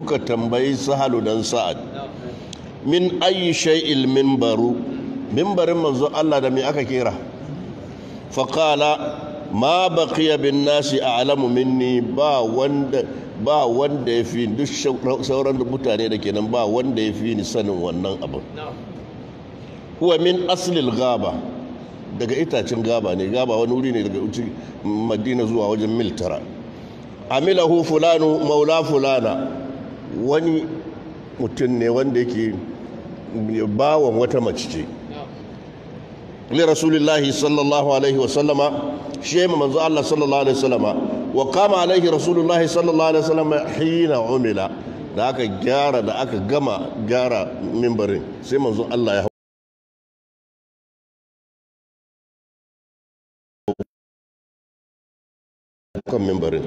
suka tambayi sahalu dan sa'ad min ayi shay'il minbaru minbarin manzo Allah da me aka kera faqala ma baqiya bin nasi a'lamu minni ba wanda ba wanda yafi duk sauran mutane da kenan ba wanda yafi ni sanin wannan abin huwa min aslil gaba daga itacen gaba ne gaba wani wuri ne daga madina zuwa wajen mil tara amilahu fulanu maula fulana wani mutum ne wanda yake bawan wata mace ce li rasulillahi sallallahu alaihi wasallama shi ya manzo Allah sallallahu alaihi wasallama wa kama alaihi rasulullahi sallallahu alaihi wasallama hina umila da aka gyara da aka gama gyara mimbarin sai manzo Allah ya kan mimbarin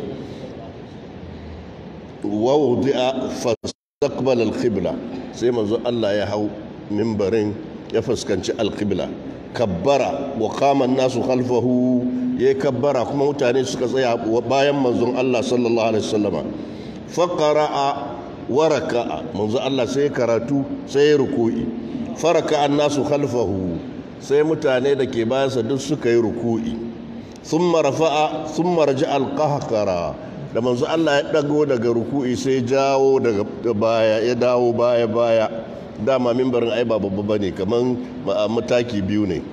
wawudi'a fastaqbal al-qibla sai manzo Allah ya hau mimbarin ya fuskanci al-qibla kabbara wa qama an-nasu khalfahu yayi kabbara kuma mutane suka tsaya bayan manzon Allah sallallahu alaihi wasallama faqara'a wa raka'a manzo Allah sai karatu sai ruku'i faraka an-nasu khalfahu sai mutane da ke bayansa duk suka yi ruku'i thumma rafa'a thumma raja'a al-qahqara da manzo Allah ya dago daga ruku'i sai jawo daga baya ya dawo baya baya dama mimbarin ai ba babba bane kaman mataki biyu ne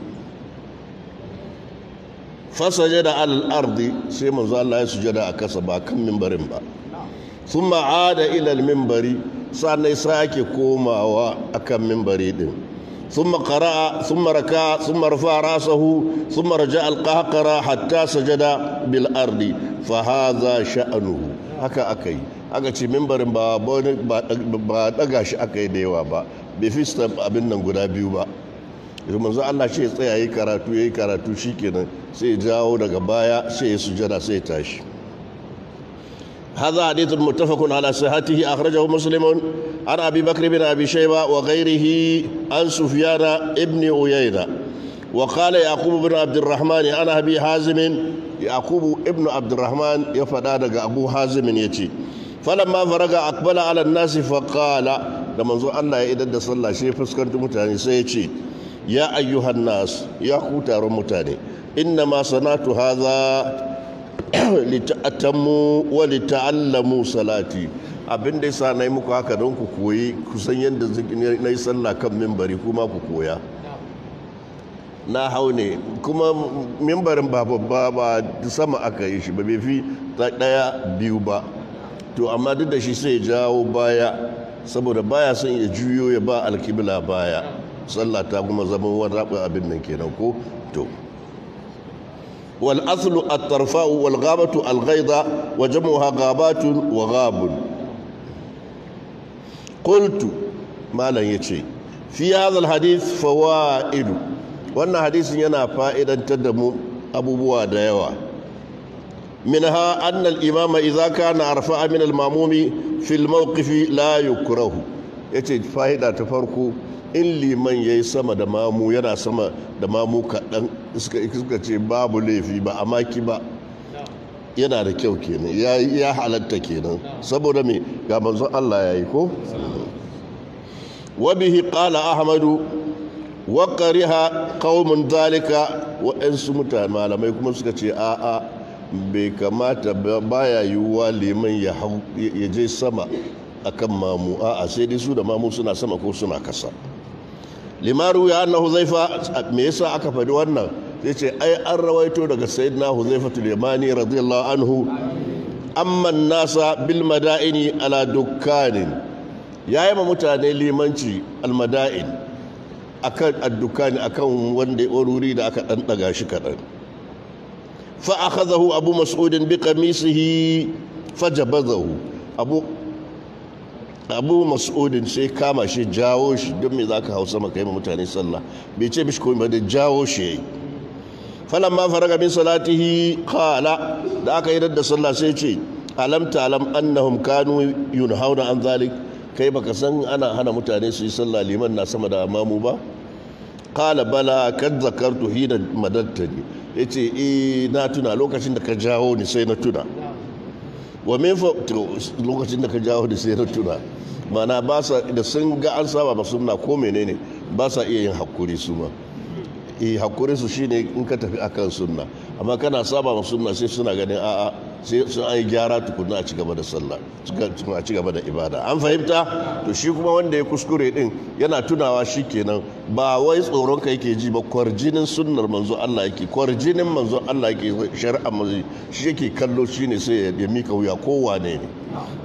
fasajada al ardi sai manzo Allah ya sujada a kasa ba kan mimbarin ba thumma ada ila al mimbari sannan sake komawa akan mimbari din ثم قرأ ثم ركع ثم رفع رأسه ثم رجع القهقرة حتى سجد بالأرض فهذا شأنه haka aka yi aka ce mimbarin ba ba daga shi aka yi da yawa ba bai fi abin nan guda biyu ba yanzu manzo Allah ce ya tsaya yi karatu yayi karatu shikenan sai ya jawo daga baya sai ya sujada sai ya tashi هذا حديث متفق على صحته أخرجه مسلم عن أبي بكر بن أبي شيبة وغيره عن سفيان ابن عيينة وقال يعقوب بن عبد الرحمن عن أبي حازم يعقوب ابن عبد الرحمن يفدى أبو حازم يتي فلما فرغ أقبل على الناس فقال لما زو الله يدد صلى شيء فسكرت متاني سيتي يا أيها الناس يا خوتار متاني إنما صنعت هذا lita'atammu wa lita'allamu salati abin da yasa nayi muku haka don ku koyi kusan yadda na yi sallah kan mimbari kuma ku koya na hau ne kuma mimbarin ba babba ba sama aka yi shi ba bai fi daya biyu ba to amma duk da shi sai jawo baya saboda baya son ya juyo ya ba alkibla baya sallah ta kuma zama wani abin nan kenan ko to والأصل الطرفاء والغابة الغيضة وجمعها غابات وغاب قلت ما لن يتشي في هذا الحديث فوائد وأن حديث ينا فائدا تدم أبو بوا ديوا منها أن الإمام إذا كان أرفع من الماموم في الموقف لا يكره يتشي فائدة تفرقوا in liman ya yi sama da mamu yana sama da mamu kaɗan suka ce babu laifi ba a maki ba yana da kyau kenan ya halatta kenan saboda me ga manzon Allah ya yi ko wabihi qala ahmadu wa qariha qaumun zalika waɗansu mutane malamai kuma suka ce a'a bai kamata baya yiwuwa liman ya je sama akan mamu a'a sai dai su da mamu suna sama ko suna kasa limaru ya anna huzaifa me yasa aka faɗi wannan zai ce ai an rawaito daga sayyidina huzaifa yamani radiyallahu anhu amma nasa bil madaini ala dukkanin yayi ma mutane limanci al madain akan addukani akan wanda wuri da aka dan daga shi kadan fa akhadahu abu mas'ud bi qamisihi fajabazahu abu abu mas'udin sai kama shi jawo shi don me za ka hau sama kai mutane sallah bai ce mishi komai da jawo shi yayi falan ma faraga min salatihi qala da aka yi da sallah sai ce alam ta'lam annahum kanu yunhauna an zalik kai baka san ana hana mutane su yi sallah liman na sama da mamu ba qala bala kad zakartu hina madattani yace eh na tuna lokacin da ka jawo ni sai na tuna wa min fa lokacin da ka jawo da sai na tuna mana ba sa da sun ga an saba ba sunna ko menene ba sa iya yin hakuri su ma eh hakuri su shine in ka tafi akan sunna amma kana saba ma sunna sai suna ganin a'a sai sun ai gyara tukuna a ci gaba da sallah a ci gaba da ibada an fahimta to shi kuma wanda ya kuskure din yana tunawa shi kenan ba wai tsoron ka yake ji ba kwarjinin sunnar manzo Allah yake kwarjinin manzo Allah yake shari'a manzo shi yake kallo shine sai ya mika wuya kowane ne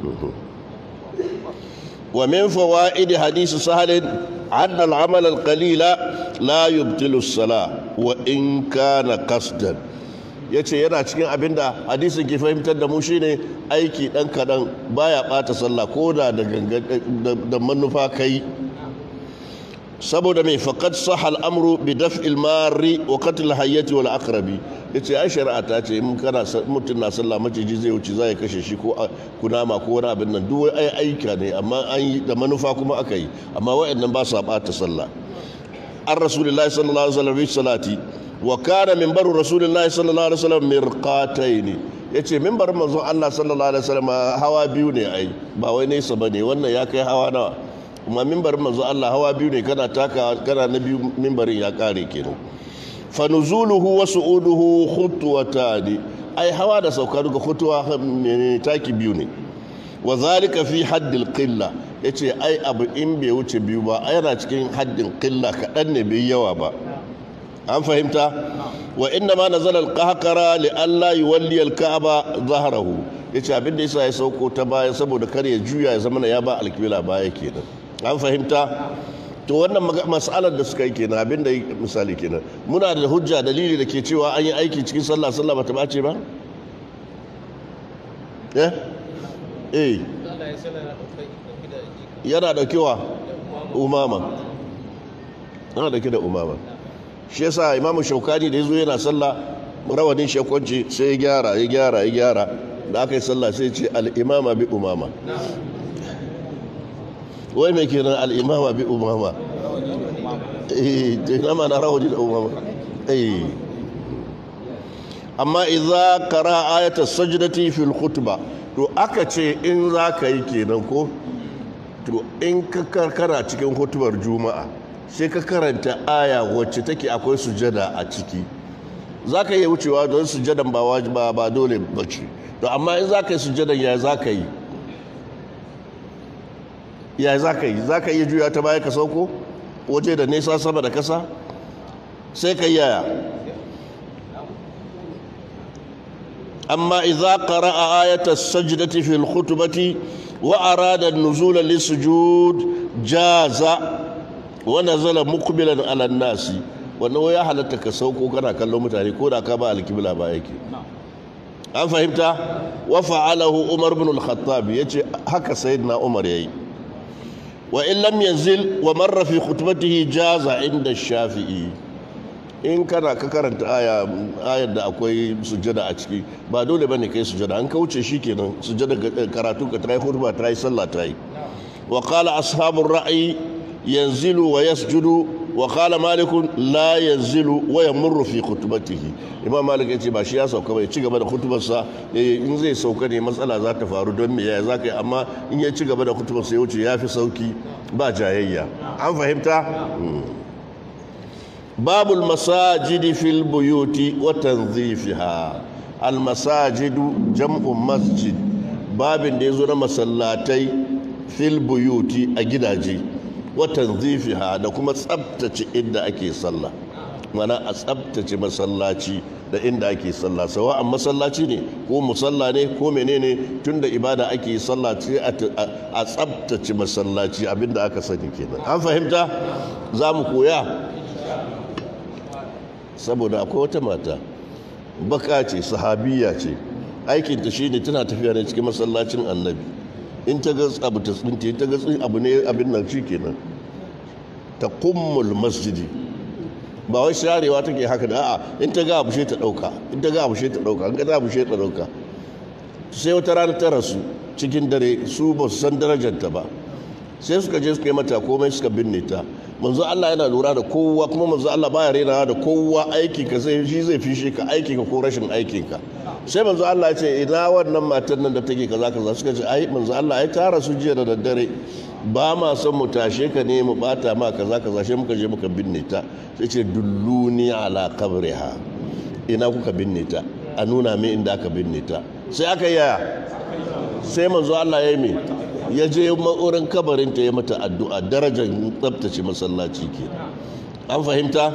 ومن فوائد حديث سهل أن العمل القليل لا يبطل الصلاة وإن كان قصدا yace yana cikin abin da hadisin ke fahimtar da mu shine aiki dan kadan baya bata sallah ko da da manufa kai saboda mai faqad sahal amru bi daf'il mari wa qatl hayyati wal aqrabi yace ai shari'a ta ce in kana mutum na sallah maciji zai wuce zai kashe shi ko kunama ko wani abin nan duk ai aika ne amma an yi da manufa kuma aka yi amma wayannan ba su bata sallah an rasulullahi sallallahu alaihi wasallam bi salati wa kana minbaru rasulullahi sallallahu alaihi wasallam mirqataini yace minbarin manzon Allah sallallahu alaihi wasallam hawa biyu ne ai ba wai nesa bane wannan ya kai hawa nawa kuma minbarin manzon Allah hawa biyu ne kana taka kana na biyu minbarin ya kare kenan fa nuzuluhu wa su'uduhu khutwatani ai hawa da sauka duka khutwa ne taki biyu ne wa zalika fi haddil qilla yace ai abu in bai wuce biyu ba ai yana cikin haddin qilla kadan ne bai yawa ba an fahimta wa inna ma nazala al-qahqara li alla yuwalli al-ka'ba zahrahu yace abin da yasa ya sauko ta baya saboda kar ya juya ya zama ya ba al-qibla baya kenan an fahimta to wannan mas'alar da suka yi kenan abin da misali kenan muna da hujja dalili da ke cewa an yi aiki cikin sallah sallah bata bace ba eh eh yana daukewa umama yana dauke da umama shi yasa imamu shaukani da ya zo yana sallah rawanin shakwanci sai ya gyara ya gyara ya gyara da aka yi sallah sai ce al'imama bi umama wai mai kenan al'imama bi umama eh imama na rawani da umama eh amma idza qara ayata sajdati fil khutba to aka ce in za ka yi kenan ko to in ka karkara cikin hutubar juma'a sai ka karanta aya wacce take akwai sujada a ciki za ka iya wucewa don sujadan ba wajiba ba dole bace to amma in za ka yi sujadan ya za ka yi ya za ka yi za ka iya juya ta baya ka sauko waje da nesa sama da kasa sai ka yaya amma idza qara'a ayata as-sajdati fil khutbati wa arada an-nuzula lis-sujud jaza wa nazala muqbilan ala an-nasi wannan ya halatta ka sauko kana kallon mutane ko da ka ba al-qibla ba yake an fahimta wa fa'alahu umar ibn al-khattab yace haka sayyidina umar yayi wa in lam yanzil wa marra fi khutbatihi jaza inda shafi'i in kana ka karanta aya ayar da akwai sujjada a ciki ba dole bane kai sujjada an kauce shikenan sujjada karatu ka trai khutba trai sallah trai wa qala ashabur ra'i yanzilu wa yasjudu wa qala malik la yanzilu wa yamurru fi khutbatihi imam malik yace ba shi ya sauka bai ci gaba da khutbarsa in zai sauka ne matsala za ta faru don me yaya zaka yi amma in ya ci gaba da khutbarsa ya wuce yafi sauki ba jayayya an fahimta باب المساجد في البيوت وتنظيفها المساجد جمع مسجد باب da yazo na masallatai fil buyuti a gidaje wa tanzifiha da kuma tsabtace inda ake sallah mana a tsabtace masallaci da inda ake sallah sawa masallaci ne ko musalla ne ko menene tunda ibada ake yi sallah sai a tsabtace masallaci abinda aka sani kenan an fahimta za mu koya saboda akwai wata mata baka ce sahabiya ce aikinta shi ne tana tafiya ne cikin masallacin annabi in ta ga abu ta tsinti ta ga abu ne abin nan shi kenan ta kummul masjidi ba wai sharewa take haka da a'a in ta ga abu shi ta dauka in ta ga abu shi ta dauka in ga abu shi ta dauka sai wata rana ta rasu cikin dare su ba su san darajarta ba sai suka je suka yi mata komai suka binne ta manzo Allah yana lura da kowa kuma manzo Allah baya rena da kowa aiki ka sai shi zai fishe ka aiki ka ko rashin aikin ka sai manzo Allah ya ce ina wannan matan nan da take kaza kaza suka ce ai manzo Allah ai tara su jiya da daddare ba ma son mu tashe ka ne mu bata ma kaza kaza sai muka je muka binne ta sai ce dulluni ala qabriha ina kuka binne ta a nuna min inda aka binne ta sai aka yaya sai manzo Allah ya yi me ya je ma'urin kabarin ta ya mata addu'a darajar tsabtace masallaci ke an fahimta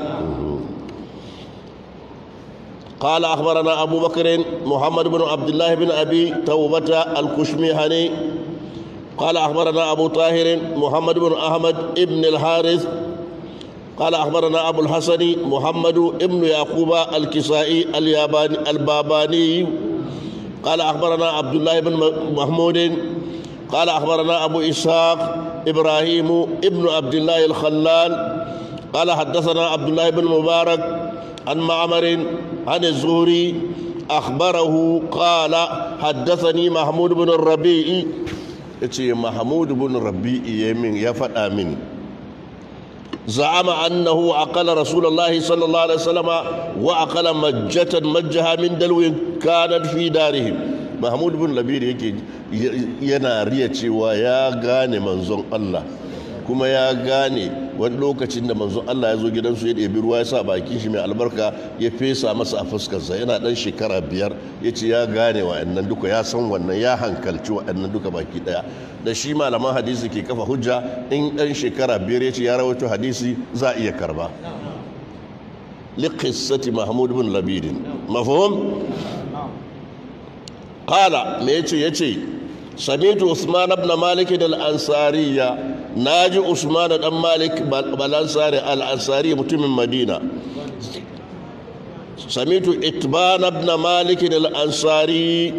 قال أخبرنا أبو بكر محمد بن عبد الله بن أبي توبة الكشميهني قال أخبرنا أبو طاهر محمد بن أحمد ابن الحارث قال أخبرنا أبو الحسن محمد ابن يعقوب الكسائي الياباني الباباني قال أخبرنا عبد الله بن محمود قال أخبرنا أبو إسحاق إبراهيم ابن عبد الله الخلال قال حدثنا عبد الله بن مبارك عن معمر عن الزهري أخبره قال حدثني محمود بن الربيع محمود بن الربيع يمين يفت آمين زعم أنه أقل رسول الله صلى الله عليه وسلم وأقل مجة مجها من دلو كانت في دارهم mahmud bin labir yake yana riya cewa ya gane manzon Allah kuma ya gane wani lokacin da manzon Allah ya zo gidansu ya ɗebi ruwa ya sa bakin shi mai albarka ya fesa masa a fuskarsa yana ɗan shekara biyar ya ce ya gane wa'annan duka ya san wannan ya hankalci wa'annan duka baki ɗaya da shi malaman hadisi ke kafa hujja in ɗan shekara biyar ya ce ya rawaito hadisi za a iya karba liqissati mahmud bin labirin mafhum قال ميتي يتي سمعت عثمان بن مالك الأنصارية ناجي عثمان بن مالك بالأنصاري الأنصاري متم المدينة سمعت إتبان بن مالك الأنصاري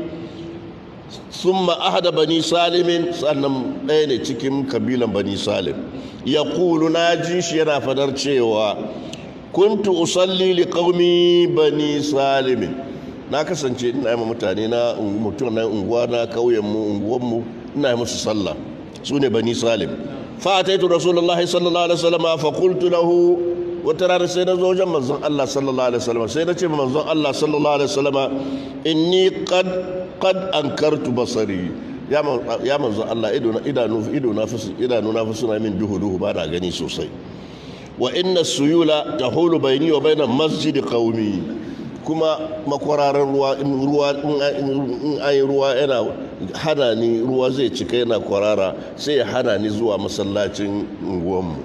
ثم أحد بني سالم سنم أين تكم كبيلا بني سالم يقول ناجي شيرا فدر كنت أصلي لقومي بني سالم na kasance ina yi mutane na mutum na unguwa na kauyenmu unguwanmu ina yi musu sallah su ne bani salim fa'ataitu rasulullah sallallahu alaihi wasallam fa qultu lahu wata rana sai na zo wajen manzon Allah sallallahu alaihi wasallam sai na ce ma manzon Allah sallallahu alaihi wasallam inni qad qad ankartu basari ya ya manzon Allah ido na idanu ido na fi idanu na fi suna min duhu duhu ba na gani sosai wa inna suyula tahulu bayni wa bayna masjid qaumi kuma makwararan ruwa in ruwa in ayi ruwa yana hana ni ruwa zai cika yana kwarara sai ya hana ni zuwa masallacin unguwanmu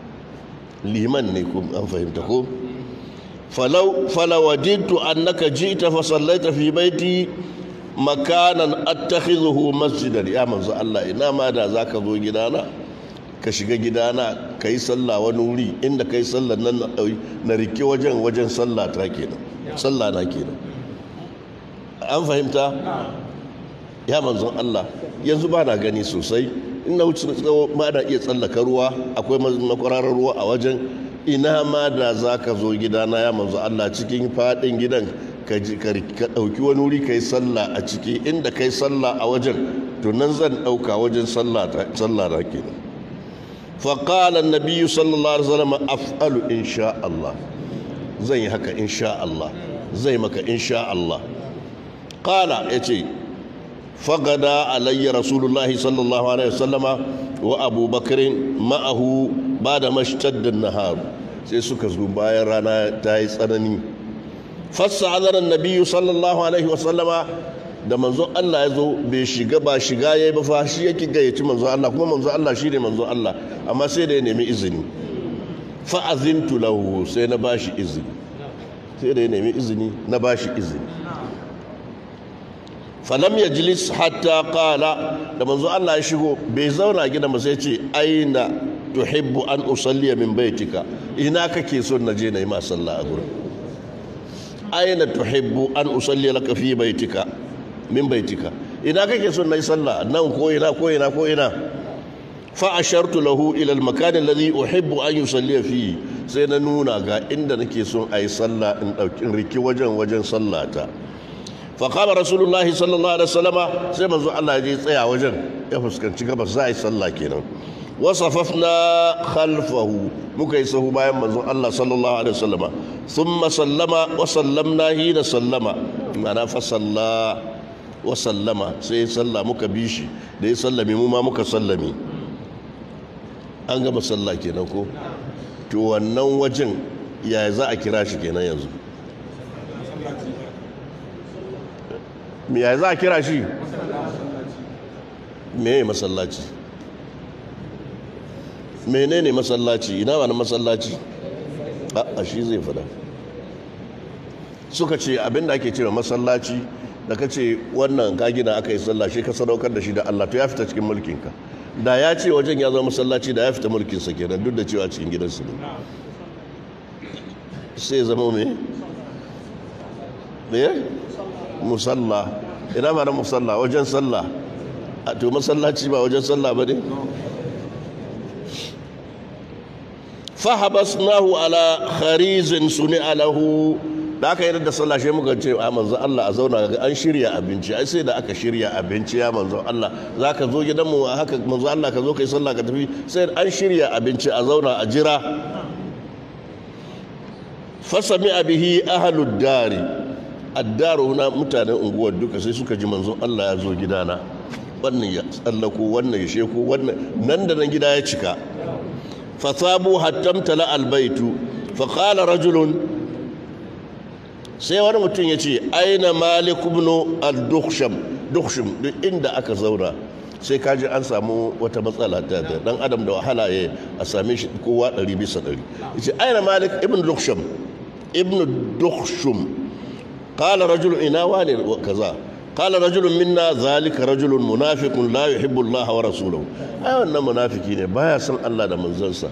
liman ne ku an fahimta ko falau falawadintu annaka ji'ta fa sallaita fi baiti makanan attakhidhuhu masjidan ya manzo Allah ina ma da zaka zo gidana ka shiga gidana ka yi sallah wani wuri inda ka yi sallah nan na rike wajen wajen sallah ta kenan sallah na kenan an fahimta ya manzon Allah yanzu ba na gani sosai in na wuce tsawo ma na iya tsallaka ruwa akwai makwararar ruwa a wajen ina ma da za ka zo gidana ya manzo Allah cikin faɗin gidan ka ɗauki wani wuri ka yi sallah a ciki inda ka yi sallah a wajen to nan zan ɗauka wajen sallah na kenan فقال النبي صلى الله عليه وسلم أفعل إن شاء الله زي هكا إن شاء الله زي مكا إن شاء الله قال يتي فغدا علي رسول الله صلى الله عليه وسلم وأبو بكر معه بعد ما اشتد النهار sai suka zo bayan rana ta yi tsanani fassa azarar nabiyu sallallahu alaihi wasallama da manzon Allah ya zo bai shiga ba shiga ya yi ba fa shi yake gayyaci manzon Allah kuma manzon Allah shi ne manzon Allah amma sai da ya nemi izini fa'azintu lahu sai na bashi izini sai da ya nemi izini na bashi izini falam ya jilis hatta kala da manzon Allah ya shigo bai zauna gida ba sai ce aina tuhibbu an usalliya min baitika ina kake son na je na yi ma sallah a gurin aina tuhibbu an usalliya laka fi baitika min baitika ina kake son nayi sallah nan ko ina ko ina ko ina fa ashartu lahu ila al makan alladhi uhibbu an yusalli fi sai na nuna ga inda nake son ayi sallah in dauki riki wajen wajen sallata fa qala rasulullahi sallallahu alaihi wasallama sai manzo Allah ya tsaya wajen ya fuskanci gabas za a yi sallah kenan وصففنا خلفه مكيسه بايم منزون الله صلى الله عليه وسلم ثم سلم وسلمنا حين سلم معنى فصلى وسلم سي صلى muka bishi da ya sallame mu ma muka sallame an gama sallah kenan ko to wannan wajen ya za a kira shi kenan yanzu me ya za a kira shi me masallaci menene masallaci ina ba na masallaci a shi zai fada suka ce abinda ake cewa masallaci da ka ce wannan ka gina aka yi sallah shi ka sadaukar da shi da Allah to ya fita cikin mulkinka da ya ce wajen ya zama masallaci da ya fita mulkinsa kenan duk da cewa cikin gidansu ne sai zama me me musalla ina ma na musalla wajen sallah a to masallaci ba wajen sallah ba ne fahabasnahu ala kharizin suni alahu da aka yi da sallah shi muka ce a manzo Allah a zauna ga an shirya abinci ai sai da aka shirya abinci ya manzo Allah za ka zo gidanmu haka manzo Allah ka zo ka yi sallah ka tafi sai an shirya abinci a zauna a jira fasami bihi ahlud dari addaru na mutanen unguwar duka sai suka ji manzo Allah ya zo gidana wannan ya tsallako wannan ya sheko wannan nan da nan gida ya cika fasabu hattamtala albaitu faqala rajulun sai wani mutum ya ce aina malik ibn al-dukhsham dukhsham duk inda aka zauna sai kaji an samu wata matsala ta da dan adam da wahala ya a same shi kowa ɗari bisa ɗari yace aina malik ibn dukhsham ibn dukhsham qala rajul ina wani kaza qala rajulun minna zalika rajulun munafiqun la yuhibbu Allah wa rasulahu ai wannan munafiki ne baya son Allah da manzansa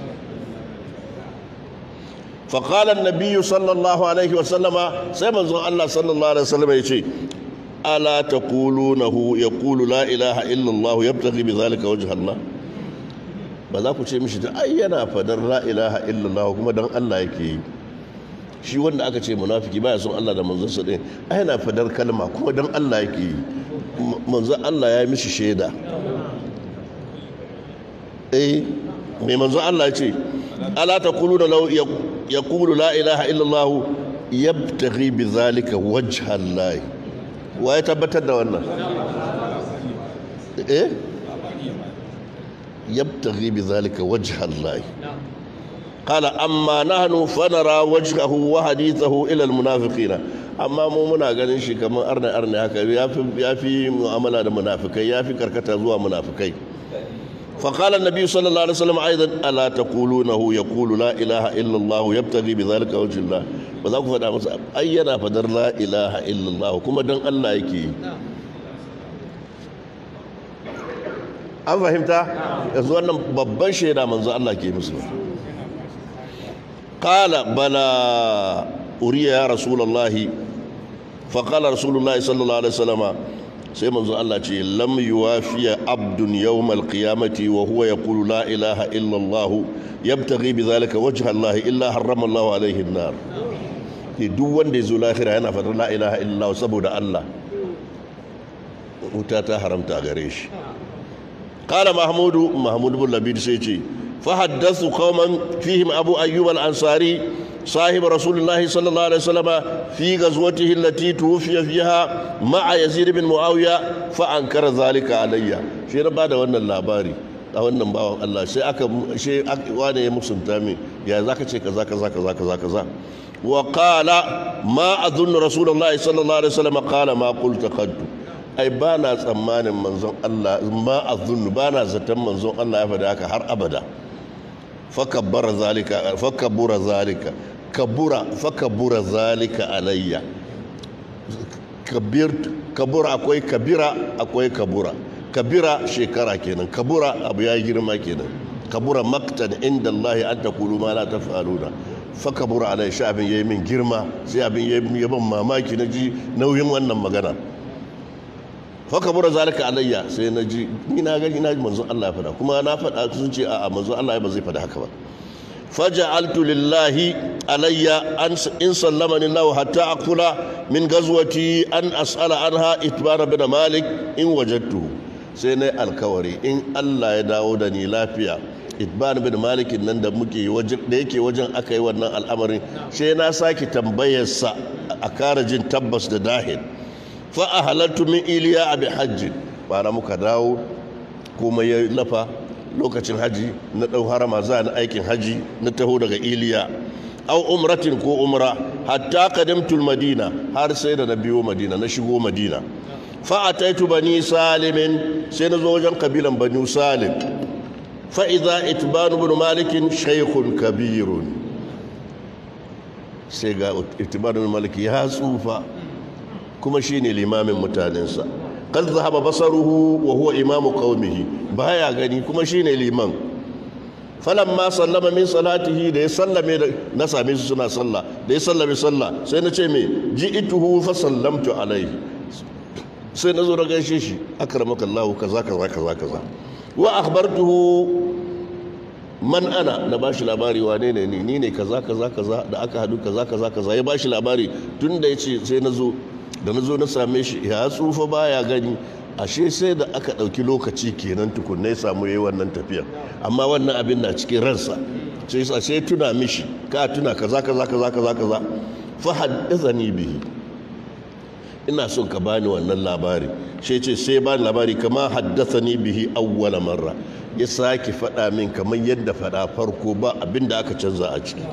فقال النبي صلى الله عليه وسلم سيما الله صلى الله عليه وسلم يشي ألا تقولونه يقول لا إله إلا الله يبتغي بذلك وجه الله ba za ku ce mishi da ai yana fadar la ilaha illallah kuma dan Allah yake yi shi wanda aka ce munafiki baya son Allah da manzon din ai yana fadar kalma kuma dan Allah yake yi manzon Allah ya yi mishi shaida eh me manzon Allah ya ce ala taquluna law يقول لا إله إلا الله يبتغي بذلك وجه الله ويتبتد وانا إيه يبتغي بذلك وجه الله قال أما نحن فنرى وجهه وحديثه إلى المنافقين amma mu muna ganin shi kamar arna arna haka ya fi mu'amala da munafikai ya fi karkata zuwa munafikai فقال النبي صلى الله عليه وسلم أيضا ألا تقولونه يقول لا إله إلا الله يبتغي بذلك وجه الله وذاك فدا مسا أينا فدر لا إله إلا الله كما دن الله يكي an fahimta yanzu wannan babban shaida manzo Allah ke musu qala bala uriya ya rasulullahi fa qala rasulullahi sallallahu alaihi wasallam sai manzo Allah ce lam yuwafiya abdun yawmal qiyamati wa huwa yaqulu la ilaha illa Allah yabtaghi bidhalika wajha Allah illa harrama Allah alaihi an-nar ke duk wanda ya zo lahira yana fadar la ilaha illa Allah saboda Allah wuta ta haramta gare shi qala mahmudu mahmud bin labid sai ce fa haddathu qauman fihim abu ayyub al-ansari صاحب رسول الله صلى الله عليه وسلم في غزوته التي توفي فيها مع يزيد بن معاوية فأنكر ذلك علي شيء بعد وانا اللاباري a wannan bawan Allah sai aka shi wane ya musunta min ya zaka ce kaza kaza kaza kaza kaza wa qala ma adhunnu rasulullahi sallallahu alaihi wasallam qala ma qulta qaddu ai ba na tsammanin manzon Allah ma adhunnu ba na zaton manzon Allah ya faɗa haka har abada fakabbara zalika fakabbura zalika kabura fakabura zalika alayya kabir kabura akwai kabira akwai kabura kabira shekara kenan kabura abu ya girma kenan kabura maktan inda Allah an taqulu ma la taf'aluna fakabura alai sha abin yayi min girma sai abin yayi ban mamaki na ji nauyin wannan magana fakabura zalika alayya sai na ji ni na ga ina manzon Allah ya faɗa kuma na faɗa sun ce a'a manzon Allah ba zai faɗa haka ba فجعلت لله علي أن إن سلمني الله حتى أقول من غزوتي أن أسأل عنها إتبار بن مالك إن وجدته سيني الكوري إن الله يداودني لا فيها itban bin malikin nan da muke wajen da yake wajen aka yi wannan al'amarin sai na sake tambayarsa a kara jin tabbas da dahil fa a halattu min iliya abi hajji bara muka dawo kuma ya lafa lokacin haji na ɗau harama za na aikin haji na taho daga iliya au umratin ko umra hatta qadimtul madina har sai da na biyo madina na shigo madina fa ataitu bani salimin sai na zo wajen kabilan bani salim fa idza itban ibn malik shaykhun kabirun sai ga itban ibn malik ya tsufa kuma shine limamin mutanensa قد ذهب بصره وهو إمام قومه بايا غني كما شيني liman. falamma sallama min salatihi da ya sallame na same su suna sallah da ya sallame sallah sai na ce me ji'tuhu fa sallamtu alaihi sai na zo na gaishe shi akramaka Allah kaza kaza kaza kaza wa akhbartuhu man ana na bashi labari wane ne ni ni ne kaza kaza kaza da aka hadu kaza kaza kaza ya bashi labari tun da yace sai na zo da na zo na same shi ya tsufa baya gani ashe sai da aka ɗauki lokaci kenan tukunna ya samu yayi wannan tafiya amma wannan abin na cikin ransa sai sa sai tuna mishi ka tuna kaza kaza kaza kaza kaza fa haddathani bihi ina son ka bani wannan labari sai ce sai bani labari kama haddathani bihi awwala marra ya sake faɗa min kamar yadda faɗa farko ba abin da aka canza a ciki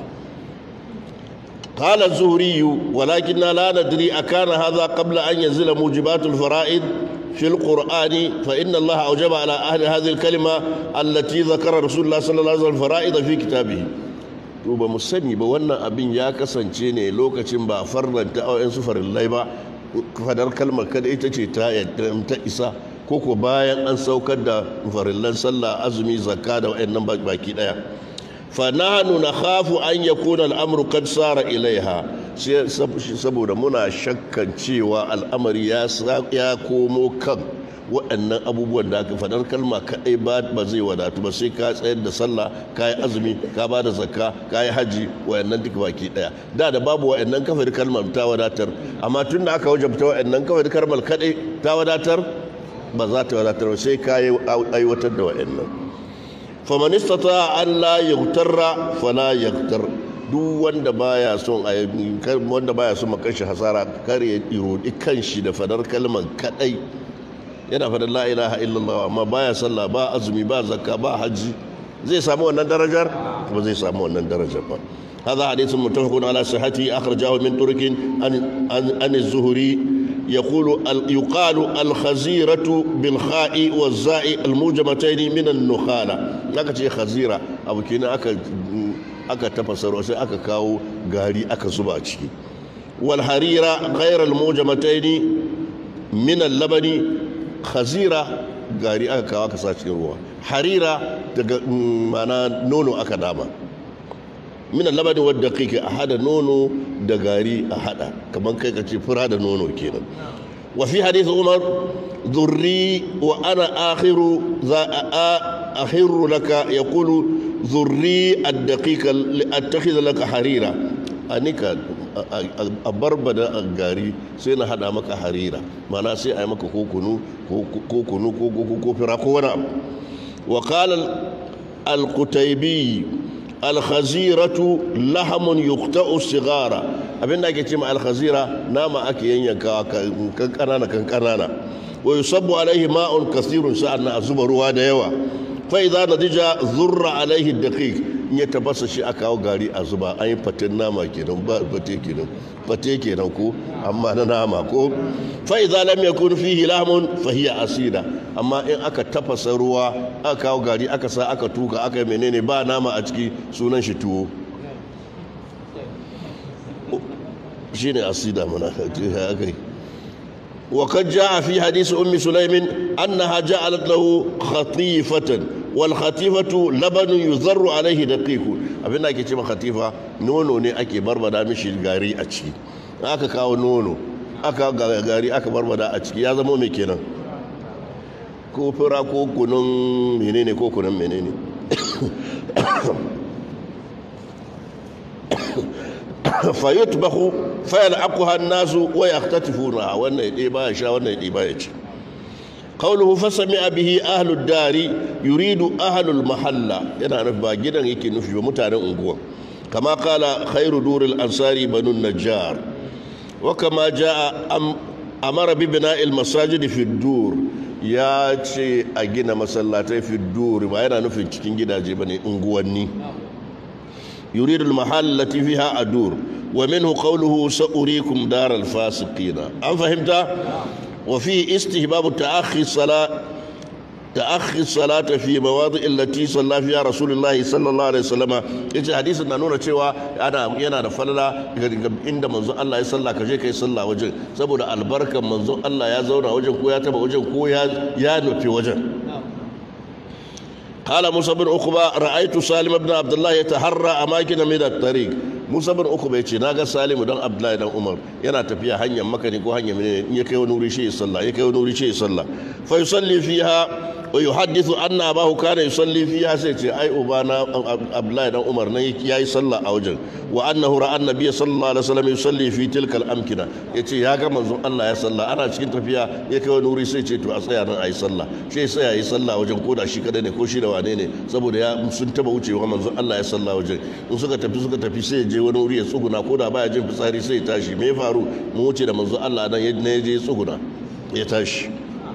قال الزهري ولكننا لا ندري أكان هذا قبل أن ينزل موجبات الفرائض في القرآن فإن الله أوجب على أهل هذه الكلمة التي ذكر رسول الله صلى الله عليه وسلم الفرائض في كتابه to ba mu sani ba wannan abin ya kasance ne lokacin ba farlanta a yansu farillai ba fadar kalmar kada ita ce ta ta isa ko ko bayan an saukar da farillan sallah azumi zakka da wayannan baki daya fa nahnu nakhafu an yakuna al-amru qad sara ilaiha saboda muna shakkan cewa al'amari ya komo kan waɗannan abubuwan da aka faɗar kalma kaɗai ba zai wadatu ba sai ka tsayar da sallah ka yi azumi ka ba da zakka ka yi haji waɗannan duka baki ɗaya da da babu waɗannan kafar kalmar ta wadatar amma tun da aka wajabta waɗannan kafar kalmar kaɗai ta wadatar ba za ta wadatar ba sai ka yi aiwatar da waɗannan faman istata an la yaghtarra fala yaghtar duk wanda baya son a wanda baya son makashi hasara kar ya irodi kanshi da fadar kalmar kadai yana fadar la ilaha illallah amma baya sallah ba azumi ba zakka ba haji zai samu wannan darajar ba zai samu wannan darajar ba هذا حديث متفق على صحته أخرجه من ترك عن عن, عن الزهري يقول يقال الخزيرة بالخاء والزاء الموجمتين من النخالة لكن خزيرة أبو كنا أكا aka tafasar sai aka kawo gari aka zuba ciki wal harira ghayra al mujamataini min al labani khazira gari aka kawo aka sa cikin ruwa harira daga mana nono aka dama min al labani wadda kike a hada nono da gari a hada kaman kai ka ce fura da nono kenan wa fi hadith umar ذري وأنا آخر ذا أخر لك يقول ذري الدقيق لأتخذ لك حريرة أنك أبربد الغاري سينا هذا مك حريرة ما ناسي أي مك كوكونو كوكونو كوكو فراكونا وقال القتيبي الخزيرة لحم يقطع الصغار abin da ake ce ma alkhazira nama ake yanyanka kan kanana kan kanana wa yusabbu alaihi ma'un kasirun sa'an a zuba ruwa da yawa fa idza nadija zurra alaihi daqiq in ya tabasa shi aka kawo gari a zuba an yi fatin nama kenan ba fate kenan fate kenan ko amma na nama ko fa idza lam yakun fihi lahmun fa hiya asida amma in aka tafasa ruwa aka kawo gari aka sa aka tuka aka menene ba nama a ciki sunan shi tuwo shine asida mana kai وقد جاء في حديث أم سليم أنها جعلت له خطيفة والخطيفة لبن يذر عليه دقيق abin da ake ce khatifa nono ne ake barbada mishi gari a ciki aka kawo nono aka gari aka barbada a ciki ya zama mai kenan ko fura ko kunun menene ko kunun menene fayutbahu fayal'aquha an-nasu wa yaqtatifuna wannan ya ba ya sha wannan ya ba ya ci قوله فسمع به أهل الدار يريد أهل المحلة yana nufi ba gidan yake nufi ba mutanen unguwa kama kala khairu duril ansari banu najjar wa kama jaa amara bi bina'il masajid fi dur ya ce a gina masallatai fi dur ba yana nufin cikin gidaje bane unguwanni yuridu al mahallati fiha adur wa minhu qawluhu sa'urikum daral fasiqina an fahimta وفي استهباب تأخي الصلاة تأخي الصلاة في مواضع التي صلى فيها رسول الله صلى الله عليه وسلم yace hadisin na nuna cewa ana yana da falala inda manzon Allah ya salla ka je kai salla wajen saboda albarkan manzon Allah ya zauna wajen ko ya taba wajen ko ya ya nufi wajen قال موسى بن عقبة رأيت سالم بن عبد الله يتحرى أماكن من الطريق موسى بن عقبة يتي ناغا سالم بن عبد الله بن عمر yana tafiya hanyar makani ko hanyar mene in ya kai wani wuri shi ya sallah ya kai wani wuri shi ya sallah fa yusalli fiha wa yuhaddithu anna abahu kana yusalli fiha sai ce ai ubana Abdullahi dan Umar nan yayi sallah a wajen wa annahu ra'a annabi sallallahu alaihi wasallam yusalli fi tilka al-amkina yace ya ga manzon Allah ya sallah ana cikin tafiya ya kai wani wuri sai ce to a tsaya nan ayi sallah sai tsaya yi sallah wajen koda shi kadai ne ko shi da wane ne saboda ya sun taba wucewa manzon Allah ya sallah wajen in suka tafi suka tafi sai ya je wani wuri ya tsuguna koda baya jin fitsari sai ya tashi me ya faru mu wuce da manzon Allah nan ya je tsuguna ya tashi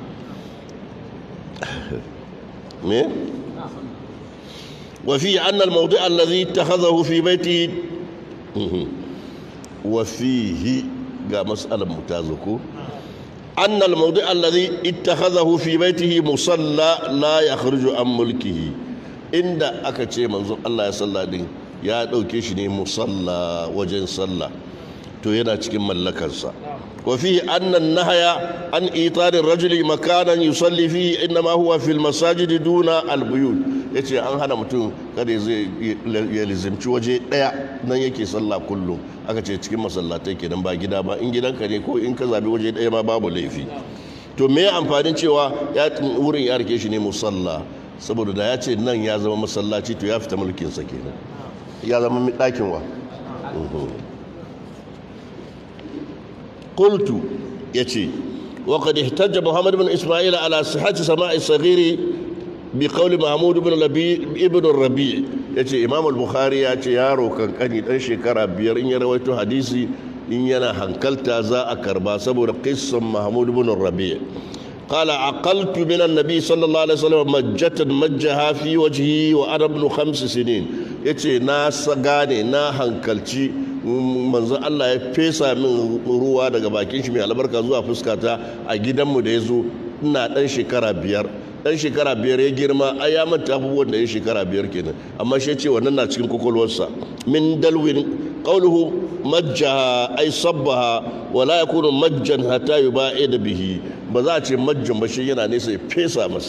me وفي أن الموضع الذي اتخذه في بيته وفيه قال مسألة ممتازة أن الموضع الذي اتخذه في بيته مصلى لا يخرج عن ملكه عند أكتشي منظور الله يصلى دين يا دوكيشني مصلى وجن صلى to yana cikin mallakarsa wa fi anna nahaya an itari rajuli makanan yusalli fi innama huwa fil masajid duna al buyut yace an hana mutum kada zai ya lizimci waje daya nan yake sallah kullum aka ce cikin masallatai kenan ba gida ba in gidanka ne ko in ka zabi waje daya ma babu laifi to me amfanin cewa ya wurin ya rike shi ne musalla saboda da ya ce nan ya zama masallaci to ya fita mulkinsa kenan ya zama ɗakin wa قلت يتي وقد احتج محمد بن إسماعيل على صحة سماع الصغير بقول محمود بن لبي ابن الربيع يتي إمام البخاري يتي يارو كان كان يدن شكرا بير إن يرويتو حديثي إن ينا هنكلتا زا أكربا سبور قصة محمود بن الربيع قال عقلت من النبي صلى الله عليه وسلم مجة مجها في وجهي وأنا ابن خمس سنين يتي ناس غاني نا هنكلتي manzon Allah ya fesa min ruwa daga bakin shi mai albarka zuwa fuskata a gidanmu da ya zo ina dan shekara biyar dan shekara biyar ya girma ai ya manta abubuwan da ya shekara biyar kenan amma shi ce wannan na cikin kwakwalwarsa min dalwin qawluhu majjaha ay sabbaha wa la yakunu majjan hatta yuba'ida bihi ba za a ce majjan ba shi yana nesa ya fesa masa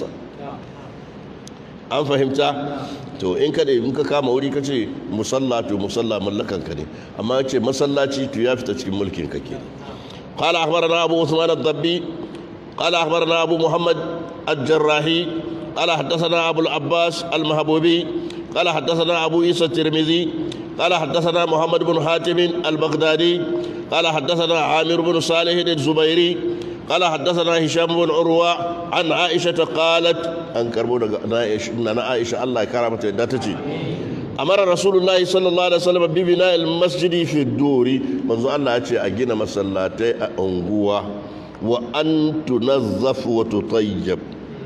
an fahimta to in ka in ka kama wuri ka ce musalla to musalla mallakan ka ne amma ce masallaci to ya fita cikin mulkin ka ke قال أخبرنا أبو عثمان الضبي قال أخبرنا أبو محمد الجراحي قال حدثنا أبو العباس المهبوبي قال حدثنا أبو عيسى الترمذي قال حدثنا محمد بن حاتم البغدادي قال حدثنا عامر بن صالح الزبيري قال حدثنا هشام بن عروة عن عائشة قالت أن كربونا أنا عائشة الله كرمت داتتي أمر رسول الله صلى الله عليه وسلم ببناء المسجد في الدور منذ الله أتي أجينا مسلاتي أنقوة وأن تنظف وتطيب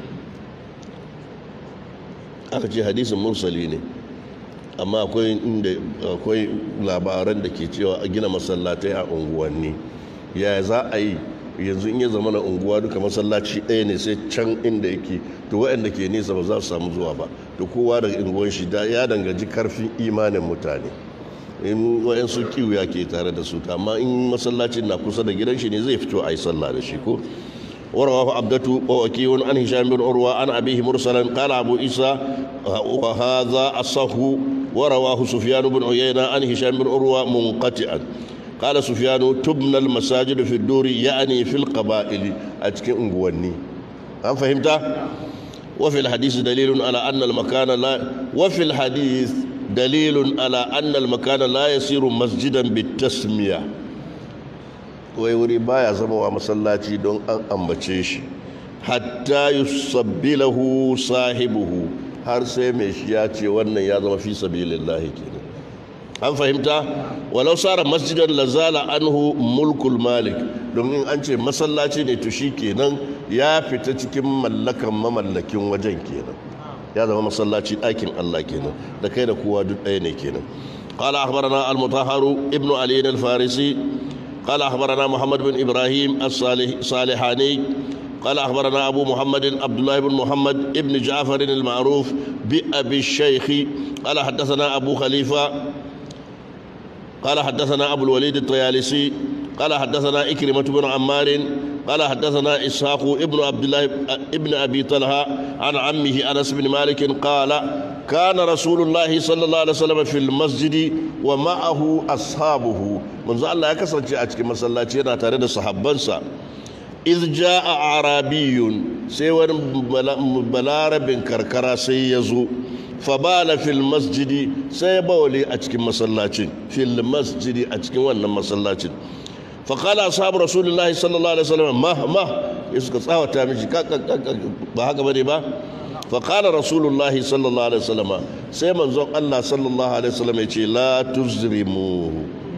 aka ce hadisin mursali ne amma akwai inda akwai labaran da ke cewa a gina masallatai a unguwanni ya za a yi yanzu in ya zama na unguwa duka masallaci ɗaya ne sai can inda yake to waɗanda ke nesa ba za su samu zuwa ba to kowa da unguwan shi ya danganci karfin imanin mutane in waɗansu kiwiya ke tare da su amma in masallacin na kusa da gidan shi ne zai fito a yi sallah da shi ko ورواه عبدة ووكي عن هشام بن عروة عن أبيه مرسلا قال أبو عيسى وهذا الصح ورواه سفيان بن عيينة عن هشام بن عروة منقطعا قال سفيان تبنى المساجد في الدور يعني في القبائل أتكي أنقواني هل فهمت؟ وفي الحديث دليل على أن المكان لا وفي الحديث دليل على أن المكان لا يصير مسجدا بالتسمية wai wuri baya zama wa masallaci don an ambace shi hatta yusabbilahu sahibuhu har sai mai shi ya ce wannan ya zama fi sabilillahi kenan an fahimta walau sara masjidan lazala anhu mulkul malik domin an ce masallaci ne to shi kenan ya fita cikin mallakan mamallakin wajen kenan ya zama masallaci ɗakin Allah kenan da kai da kowa duk ɗaya ne kenan قال أخبرنا المطهر ابن علي الفارسي قال أخبرنا محمد بن إبراهيم الصالحاني قال أخبرنا أبو محمد عبد الله بن محمد ابن جعفر المعروف بأبي الشيخ قال حدثنا أبو خليفة قال حدثنا أبو الوليد الطيالسي قال حدثنا إكرمة بن عمار قال حدثنا إسحاق ابن عبد الله ابن أبي طلحة عن عمه أنس بن مالك قال كان رسول الله صلى الله عليه وسلم في المسجد ومعه أصحابه من زال الله يكسر أتكي مسلاتي تارد صحابنسا إذ جاء عربي سيوان بلارب كركرا سيزو فبال في المسجد سيبولي أتكي مسلاتي في المسجد أتكي وانا مسلاتي فقال أصحاب رسول الله صلى الله عليه وسلم ما ما يسكت صاوة تامشي بهاك بني با فقال رسول الله صلى الله عليه وسلم سيما زوق الله صلى الله عليه وسلم يقول لا تزرموه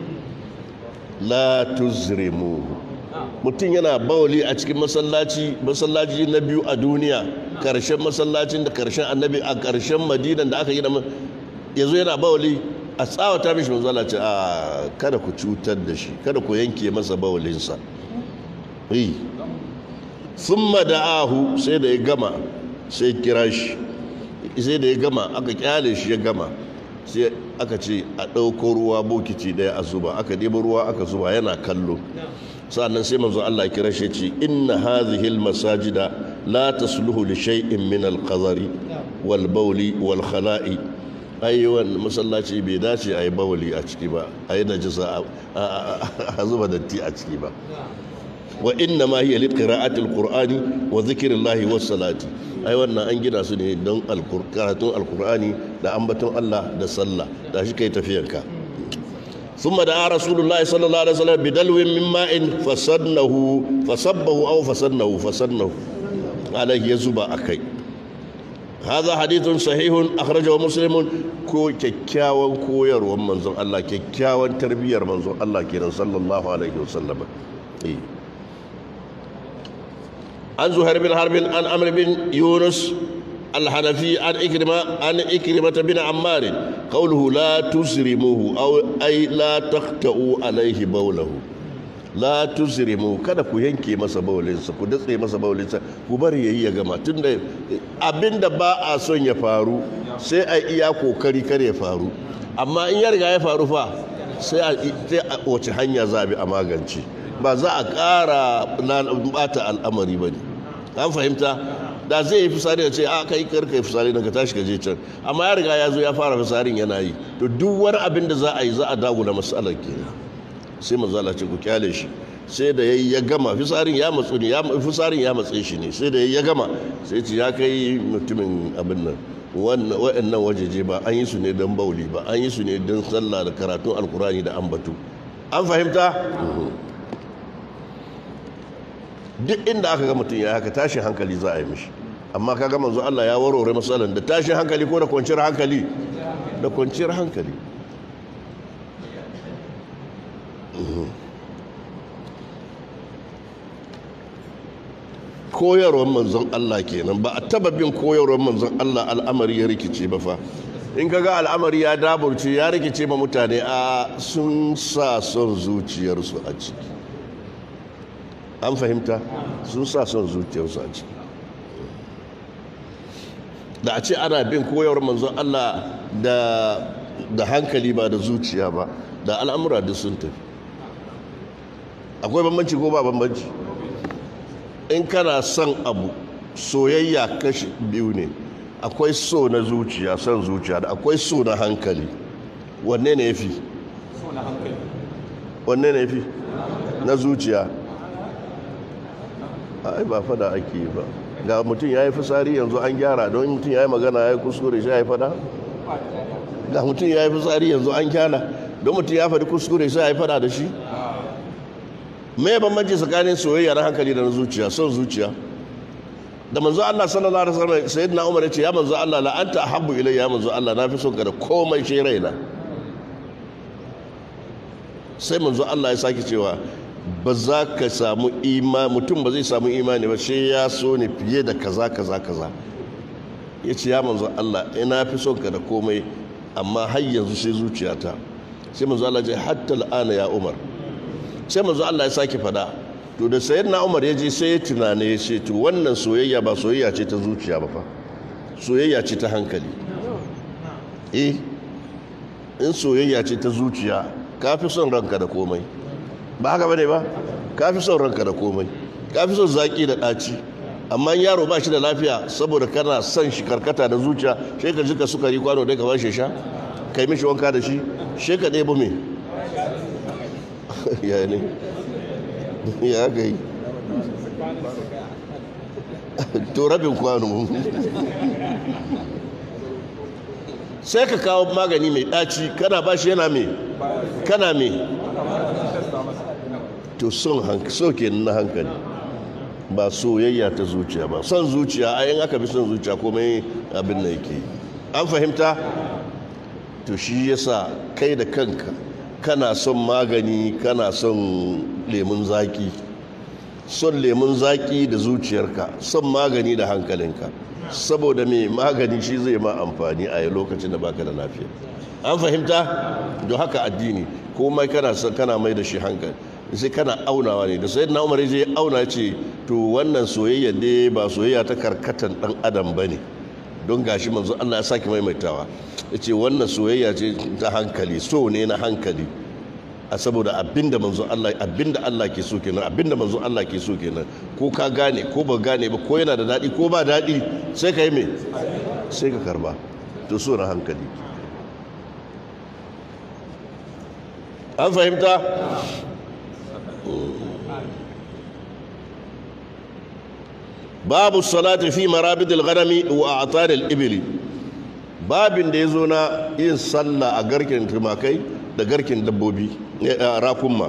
لا تزرموه mutum yana bawali a cikin masallaci masallaci na biyu a duniya karshen masallacin da karshen annabi a karshen madinan da aka yi da ya zo yana bawali a tsawata mishi manzala ce a kada ku cutar da shi kada ku yanke masa bawalinsa yi sun da'ahu sai da ya gama sai kira shi sai da ya gama aka kyale shi ya gama sai aka ce a ɗauko ruwa bokiti ɗaya a zuba aka ɗebo ruwa aka zuba yana kallo sa'annan sai manzo Allah kira shi ce inna hadhihi almasajida la tasluhu li shay'in min alqadari wal bawli wal khala'i ai wannan masallaci bai dace ayi bawli a ciki ba ayi najisa a zuba datti a ciki ba wa inna ma hiya liqira'ati alqur'ani wa dhikrillahi was salati ai wannan an gina su ne don karatun alqur'ani da ambaton Allah da sallah da shi kai tafiyanka ثم دعا رسول الله صلى الله عليه وسلم بدلو من ماء فسدنه فصبه او فسدنه فسدنه عليه يزبا اكي هذا حديث صحيح اخرجه مسلم كو كيكاوان كويرwan manzon Allah kyakkyawan tarbiyar manzon Allah kenan sallallahu alaihi wasallam eh an zuhair bin harbin an amr bin yunus الحنفي عن إكرمة عن إكرمة بن عمار قوله لا تسرموه أو أي لا تخطئوا عليه بوله لا تسرموه kada ku yanke masa baulinsa ku datse masa baulinsa ku bari yayi ya gama tunda abinda ba a son ya faru sai a iya kokari kar ya faru amma in ya riga ya faru fa sai a wace hanya za a bi a magance ba za a ƙara bata al'amari ba ne an fahimta da zai yi fisari da ce a kai karka yi fisari daga tashi gaje can amma ya riga ya zo ya fara fisarin yana yi to duk wani abin da za a yi za a dagula matsalar ke sai mazala ce ku kyale shi sai da ya gama fisarin ya matsu ne fisarin ya matse shi ne sai da ya gama sai ce ya kai mutumin abin nan wa'annan wajeje ba an yi su ne don bauli ba an yi su ne don sallah da karatun alkurani da ambatu an fahimta duk inda aka ga mutum ya haka tashin hankali za a yi mishi amma ka ga manzo Allah ya warware matsalan da tashin hankali ko da kwanciyar hankali da kwanciyar hankali koyarwar manzon Allah kenan ba a taba bin koyarwar manzon Allah al'amari ya rikice ba fa in ka ga al'amari ya daburce ya rikice ma mutane a sun sa son zuciyarsu a ciki an fahimta sun sa son zuciyarsu a ciki da a ce ana bin koyarwar manzon Allah da da hankali ba da zuciya ba da al'amura duk sun tafi akwai bambanci ko ba bambanci in kana son abu soyayya kashi biyu ne akwai so na zuciya son zuciya da akwai so na hankali wanne ne ya fi wanne ne ya fi na zuciya ai ba fada ake yi ba ga mutum ya yi fisari yanzu an gyara don mutum ya yi magana ya yi kuskure shi ya yi fada ga mutum ya yi fisari yanzu an gyara don mutum ya faɗi kuskure shi ya yi fada da shi me bambanci tsakanin soyayya na hankali da na zuciya son zuciya da manzo Allah sallallahu alaihi wasallam sayyidina Umar ya ce ya manzo Allah la anta ahabbu ilayya ya manzo Allah na fi son ka da komai shi raina sai manzo Allah ya sake cewa ba za ka samu imani mutum ba zai samu imani ba sai ya so ne fiye da kaza kaza kaza ya ce ya manzo Allah ina fi son ka da komai amma har yanzu sai zuciyata sai manzo Allah ya ce hatta al'ana ya Umar sai manzo Allah ya sake fada to da sayyidina Umar ya je sai ya tunane ya ce to wannan soyayya ba soyayya ce ta zuciya ba fa soyayya ce ta hankali eh in soyayya ce ta zuciya ka fi son ranka da komai ba haka bane ba ka fi son ranka da komai ka fi son zaki da ɗaci amma yaro ba shi da lafiya saboda kana son shi karkata da zuciya sai ka jika sukari kwano dai ka ba shi sha kai mishi wanka da shi sai ka ɗebo me ya ne ya ga yi to rabin kwano sai ka kawo magani mai ɗaci kana ba shi yana me kana me to son so kenan na hankali ba soyayya ta zuciya ba son zuciya a yin aka bi son zuciya komai abin da yake an fahimta to shi yasa kai da kanka kana son magani kana son lemun zaki son lemun zaki da zuciyarka son magani da hankalinka saboda mai magani shi zai ma amfani a lokacin da baka da lafiya an fahimta don haka addini komai kana son kana mai da shi hankali sai kana aunawa ne da sai na umar ya auna ce to wannan soyayya ne ba soyayya ta karkatan dan adam ba ne don gashi manzo Allah ya sake maimaitawa ya ce wannan soyayya ce ta hankali so ne na hankali a saboda abinda manzo Allah abinda Allah ke so kenan abinda manzo Allah ke so kenan ko ka gane ko ba gane ba ko yana da dadi ko ba dadi sai ka yi me sai ka karba to so na hankali an fahimta babu salati fi marabidil ghanami wa a'taril ibli babin da yazo na yin sallah a garkin tumakai da garkin dabbobi rakumma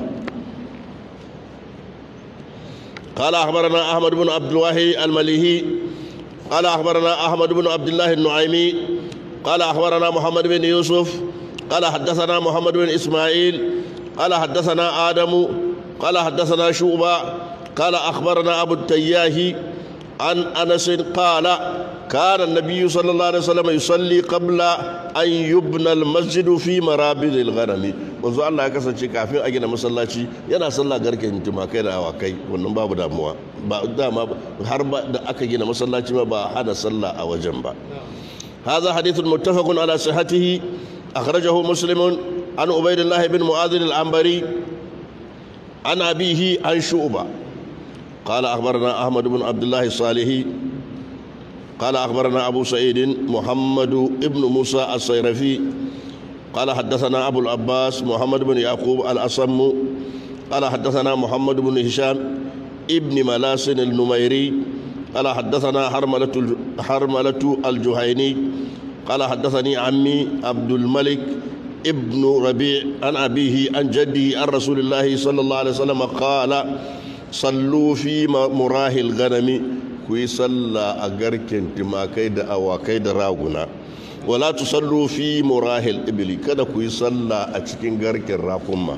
قال أخبرنا أحمد بن عبد الواحد المليهي قال أخبرنا أحمد بن عبد الله النعيمي قال أخبرنا محمد بن يوسف قال حدثنا محمد بن إسماعيل قال حدثنا آدم قال حدثنا شوبة قال أخبرنا أبو التياهي عن أنس قال كان النبي صلى الله عليه وسلم يصلي قبل أن يبنى المسجد في مرابد الغنم manzo Allah ya kasance kafin a gina masallaci yana sallah garken tumakai da awakai wannan babu damuwa ba dama har da aka gina masallaci ma ba hana sallah a wajen ba هذا حديث متفق على صحته أخرجه مسلم عن عبيد الله بن معاذ العنبري عن أبيه عن شعبة قال أخبرنا أحمد بن عبد الله الصالحي قال أخبرنا أبو سعيد محمد بن موسى الصيرفي قال حدثنا أبو العباس محمد بن يعقوب الأصم قال حدثنا محمد بن هشام ابن ملاس النميري قال حدثنا حرملة حرملة الجهيني قال حدثني عمي عبد الملك ابن ربيع عن أبيه عن جدي عن رسول الله صلى الله عليه وسلم قال صلوا في مراه الغنم كوي صلى أجركن تما كيد أو كيد راغنا ولا تصلوا في مراه الإبل كذا كوي صلى أتشكين غركن راكما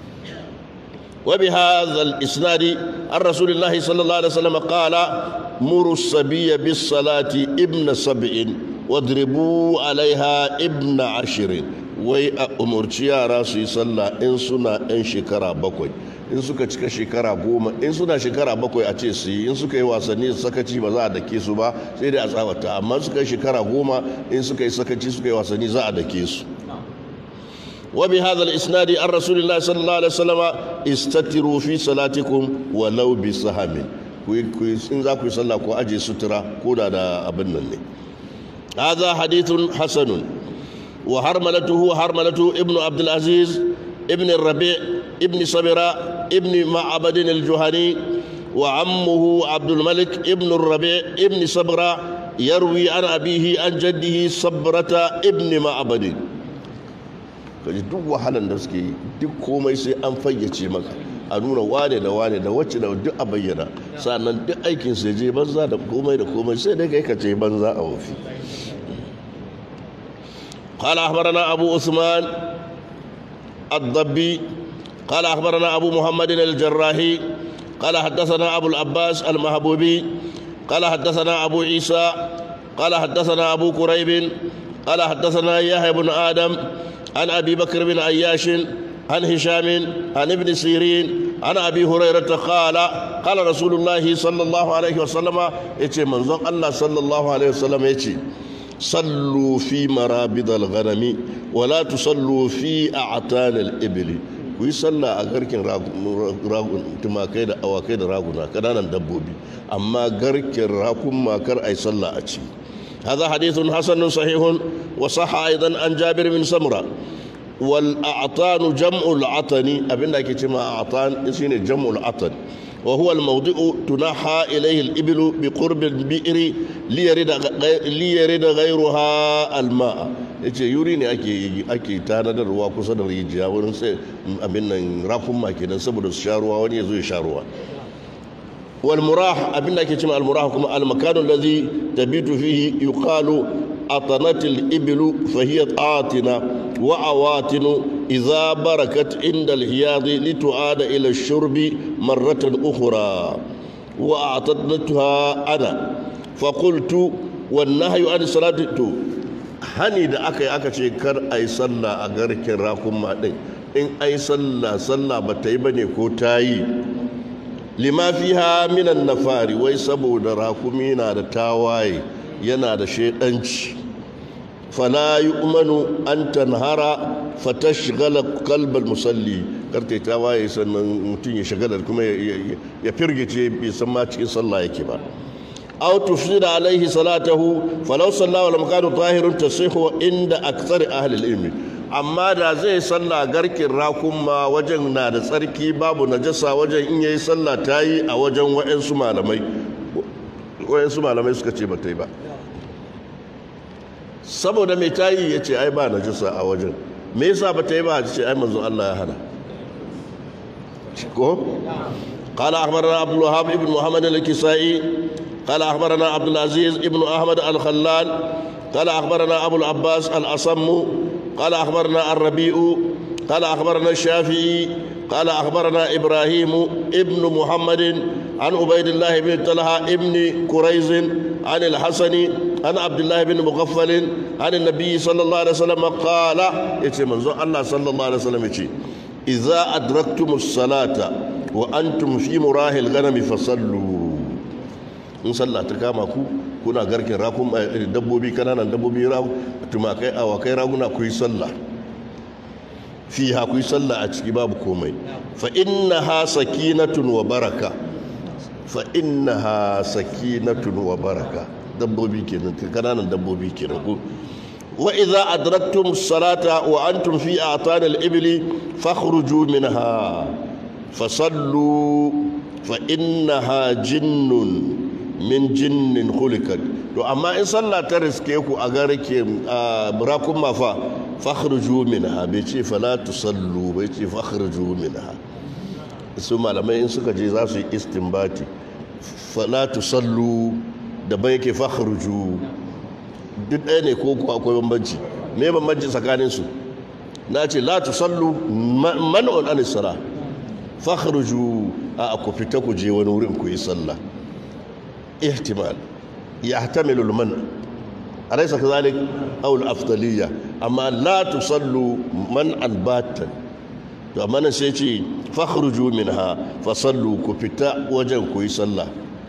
وبهذا الإسناد عن رسول الله صلى الله عليه وسلم قال مروا الصبي بالصلاة ابن سبع واضربوا عليها ابن عشر wai a umarci yara su yi sallah in suna 'yan shekara bakwai in suka cika shekara goma in suna shekara bakwai a ce su yi in suka yi wasanni sakaci ba za a dake su ba sai dai a tsawata amma suka yi shekara goma in suka yi sakaci suka yi wasanni za a dake su وبهذا الإسناد عن رسول الله صلى الله عليه وسلم استتروا في صلاتكم ولو بسهم in za ku yi sallah ko aje sutura ko da da abin nan ne هذا حديث حسن وحرملته حرملة ابن عبد العزيز ابن الربيع ابن صبرة ابن معبد الجهني وعمه عبد الملك ابن الربيع ابن صبرة يروي عن أبيه عن جده صبرة ابن معبد kaji duk wahalan da suke yi duk komai sai an fayyace maka a nuna wane da wane da wacce da duk a bayyana sannan duk aikin sai je banza da komai da komai sai dai kai ka ce banza a wofi قال أخبرنا أبو عثمان الضبي قال أخبرنا أبو محمد الجراحي قال حدثنا أبو العباس المهبوبي قال حدثنا أبو عيسى قال حدثنا أبو كريب قال حدثنا يحيى بن آدم عن أبي بكر بن عياش عن هشام عن ابن سيرين عن أبي هريرة قال قال رسول الله صلى الله عليه وسلم يتي منظر الله صلى الله عليه وسلم يتي صلوا في مرابض الغنم ولا تصلوا في أعتان الإبل ku yi sallah a garkin tumakai da awakai da raguna kananan dabbobi amma garkin rakun makar a yi sallah a ci هذا حديث حسن صحيح وصح أيضا عن جابر بن سمرة والأعطان جمع العطن أبن لك جمع أعطان اسمه جمع العطن وهو الموضع تنحى إليه الإبل بقرب البئر ليرد, ليرد غيرها الماء yace yuri ne ake ake tanadar ruwa kusa da rijiya wurin sai abin nan rakun ma kenan saboda su sha ruwa wani ya zo ya sha ruwa wal murah abin da ake cewa al murah kuma al makanu allazi tabitu fihi yuqalu atanatil iblu fa hiya atina wa awatinu idza barakat inda al hiyadi litu'ada ila ash-shurbi marratan ukhra wa a'tadnatuha ana fa qultu wan nahyu an salati hani da aka yi aka ce kar a yi sallah a garkin rakun maɗin in a yi sallah sallah ba ta yi ba ne ko ta yi lima fiha minan nafari wai saboda rakumi na da tawaye yana da shaidanci fala yi umanu an tanhara fatashghala kalbal musalli karta tawaye sannan mutum ya shagalar kuma ya firgice bai san ma cikin sallah yake ba أو تفسد عليه صلاته فلو صلى ولم كان طاهر تصيح عند أكثر أهل العلم amma da zai sallah garkin rakuma wajen na da tsarki babu najasa wajen in yayi sallah ta yi a wajen wa'yansu malamai wa'yansu malamai suka ce ba ta yi ba saboda mai ta yi ya ce ai ba najasa a wajen me yasa ba ta yi ba a ce ai manzo Allah ya hana ko قال أخبرنا عبد الوهاب بن محمد الكسائي قال أخبرنا عبد العزيز ابن أحمد الخلال قال أخبرنا أبو العباس الأصم قال أخبرنا الربيع قال أخبرنا الشافعي قال أخبرنا إبراهيم ابن محمد عن عبيد الله بن طلحة ابن كريز عن الحسن عن عبد الله بن مغفل عن النبي صلى الله عليه وسلم قال يتي منظور الله صلى الله عليه وسلم يتي إذا أدركتم الصلاة وأنتم في مراه الغنم فصلوا in sallah ta kama ku kuna garkin rakun dabbobi kananan dabbobi tumakai awakai raguna ku yi sallah fi ha ku yi sallah a ciki babu komai fa inna ha sakinatun wa baraka fa inna ha sakinatun wa baraka dabbobi kenan kananan dabbobi kenan ku wa idza adraktum salata wa antum fi a'tan al-ibli fakhruju minha fasallu fa innaha jinnun min jinnin khulikat to amma in sallah ta riske ku a garke rakun mafa fakhruju minha bai ce fala tusallu bai ce fakhruju minha su malamai in suka je za su yi istinbati fala tusallu da bai yake fakhruju duk ɗaya ne ko kuwa akwai bambanci me bambanci tsakanin su na ce la tusallu man'un an sala fakhruju a ku fita ku je wani wurin ku yi sallah احتمال يحتمل المنع أليس كذلك أو الأفضلية أما لا تصلوا منعا باتا فمن سيتي فاخرجوا منها فصلوا كفتا وجن كوي صلى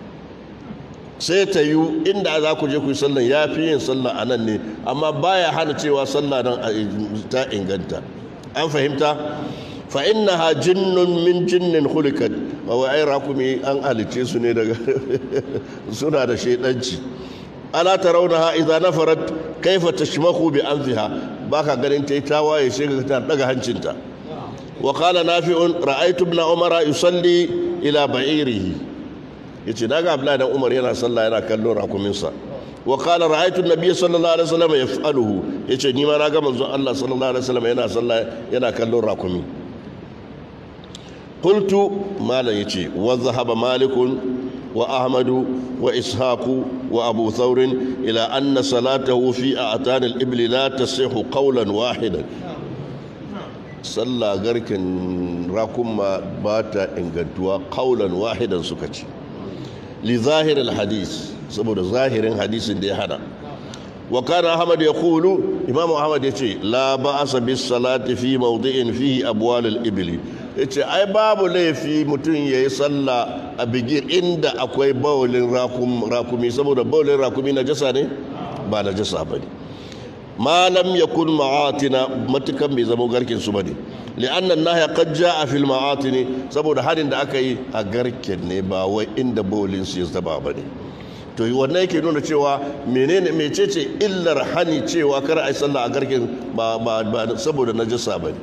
sai ta yi inda za ku je ku yi sallan ya fi yin sallah a nan ne amma baya hana cewa sallah nan ta inganta an fahimta fa innaha jinnun min jinnin khuliqat wa ai rakumi an halice su ne daga suna da shaidanci ala tarawnaha idza nafarat kaifa tashmahu bi anfiha baka ganin tayi tawaye sai ga ta daga hancinta wa qala nafi'un ra'aytu ibn umara yusalli ila ba'irihi yace naga abdullahi dan umar yana sallah yana kallon rakumin sa wa qala ra'aytu an-nabiy sallallahu alaihi wasallam yaf'aluhu yace ni ma naga manzon Allah sallallahu alaihi wasallam yana sallah yana kallon rakumi qultu malam yace wa zahaba malikun wa ahmadu wa ishaqu wa abu thawr ila anna salatahu fi a'tan al-ibli la tasihhu qawlan wahidan sallah garkin rakumma ba ta ingantuwa qawlan wahidan suka ce li zahir al-hadith saboda zahirin hadisin da ya hada wa kana ahmad yaqulu imamu ahmad yace la ba'asa bis salati fi mawdi'in fihi abwal al-ibli yace ai babu laifi mutum yayi sallah a bigir inda akwai bawlin rakumi saboda bawlin rakumi na jasa ne ba na jasa bane ma lam yakun ma'atina matukan bai zama garkin su bane li'anna an-nahya qad ja'a fil ma'atin saboda hadin da aka yi a garken ne ba wai inda bawlin su ya zaba bane to wannan yake nuna cewa menene mecece illar hani cewa kar ai sallah a garken ba ba saboda najasa bane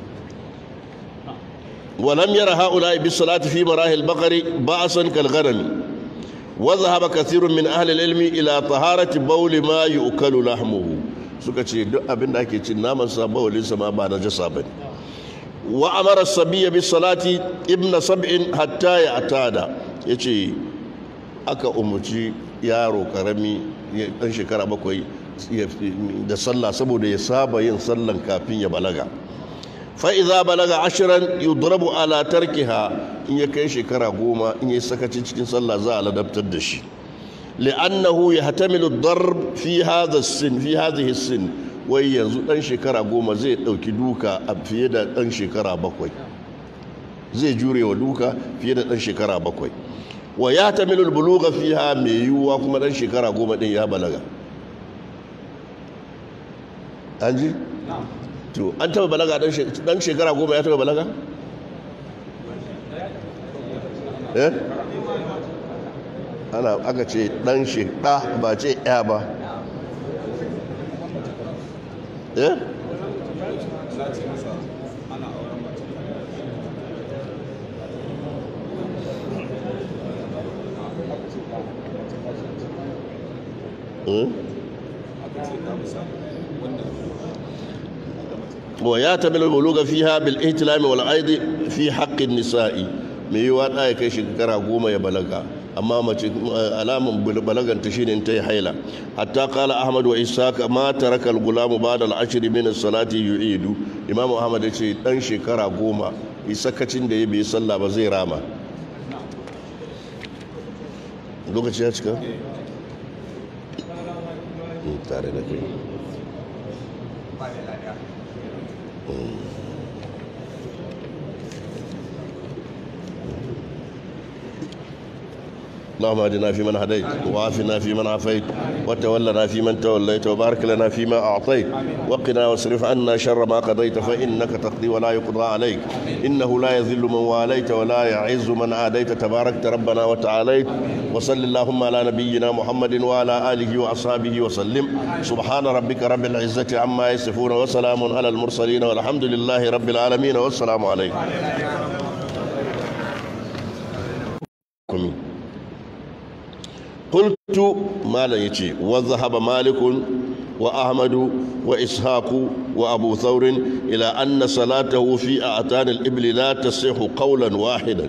ولم ير هؤلاء بالصلاة في مراهي البقر بأسا كالغنم وذهب كثير من أهل العلم إلى طهارة بول ما يؤكل لحمه suka ce duk abin da ake cin naman sa bawalin sa ma ba na jasa bane wa amara sabiyya bis salati ibna sab'in hatta ya atada yace aka umuci yaro karami dan shekara bakwai da sallah saboda ya saba yin sallan kafin ya balaga fa'iza balaga ashirin yudrabu ala tarkiha in ya kai shekara goma in ya sakacin cikin sallah za a ladabtar da shi li'annahu ya hatamilu darb fi hadha sin fi hadhihi sin wai yanzu dan shekara goma zai dauki duka a fiye da dan shekara bakwai zai jure wa duka fiye da dan shekara bakwai wa ya hatamilu buluga fiha mai yiwuwa kuma dan shekara goma din ya balaga an ji to an taba balaga dan shekara goma ya taba balaga eh ana aka ce dan shekara ba ce ya ba eh ويعتمد البلوغ فيها بالاهتلام والعيد في حق النساء mai yiwa ɗa ya kai shekara goma ya balaga amma mace alamun balagan ta shine ta yi haila hatta kala ahmad wa ishaq ma taraka al-gulamu ba'da al-ashr min as-salati yu'idu imamu ahmad ya ce dan shekara goma isakacin da ya bai sallah ba zai rama lokaci ya cika tare da kai اللهم اهدنا فيمن هديت وعافنا فيمن عافيت وتولنا فيمن توليت وبارك لنا فيما اعطيت وقنا واصرف عنا شر ما قضيت فانك تقضي ولا يقضى عليك انه لا يذل من واليت ولا يعز من عاديت تباركت ربنا وتعاليت وصل اللهم على نبينا محمد وعلى اله واصحابه وسلم سبحان ربك رب العزه عما يصفون وسلام على المرسلين والحمد لله رب العالمين والسلام عليكم قلت ما لا يجي وذهب مالك وأحمد وإسحاق وأبو ثور إلى أن صلاته في أعتان الإبل لا تصح قولا واحدا